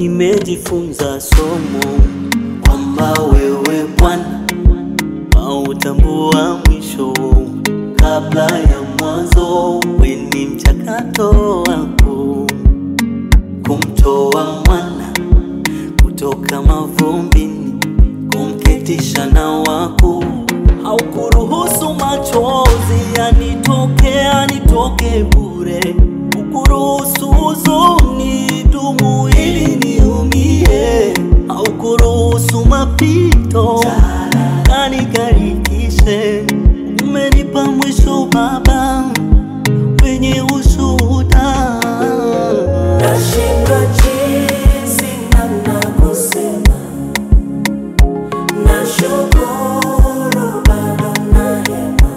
nimejifunza somo kwamba wewe Bwana hautambua mwisho kabla ya mwanzo. We ni mchakato wako kumtoa mwana kutoka mavumbini, kumketisha na wako. Haukuruhusu machozi yanitoke yanitoke bure, ukuruhusu huzuni dumu ili niumie, haukuruhusu mapito kanikarikishe. Umenipa mwisho Baba wenye ushuhuda. Nashindwa jinsi namna kusema, nashukuru bado na hema,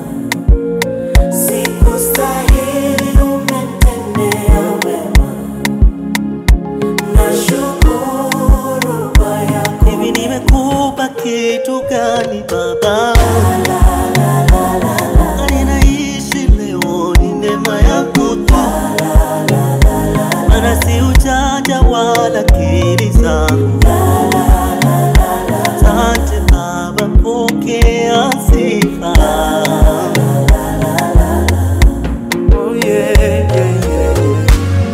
sikustahili umetendea wema, nashukuru kwa yako Hivi nimekupa kitu gani Baba? Hali naishi leo ni neema yako tu, maana si ujanja wala akili zangu. Asante Baba, pokea sifa. Oh, yeah, yeah, yeah, yeah.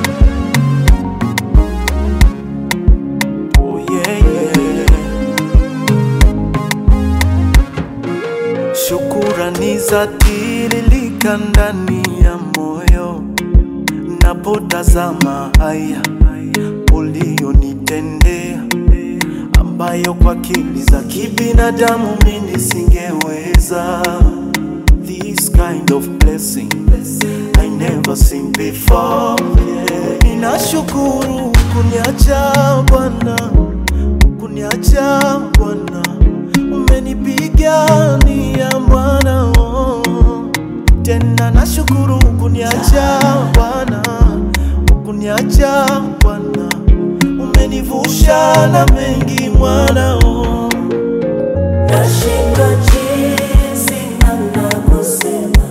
Oh, yeah, yeah. Shukurani za tiririka ndani ya moyo napotazama haya ulionitendea, ambayo kwa akili za kibinadamu mimi singeweza. This kind of blessing I never seen before. Yeah. Ninashukuru kuniacha Bwana, kuniacha Bwana, umenipigania Bwana, oh. tena nashukuru kuniacha Bwana, kuniacha Bwana, umenivusha na mengi mwana oh. Nashindwa jinsi namna kusema,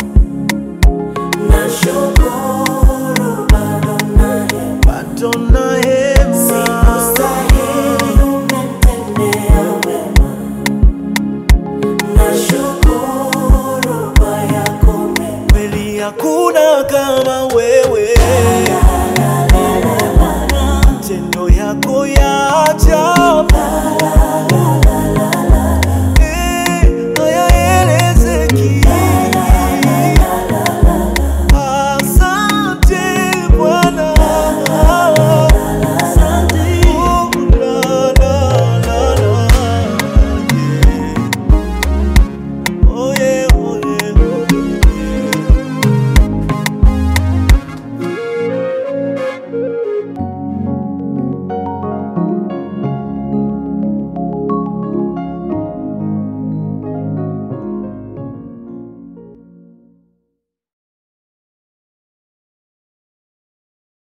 nashukuru bado na hema, bado na hema sikustahili umetendea wema, nashukuru kwa yako mema. kweli hakuna kama wewe, matendo yako ya ajabu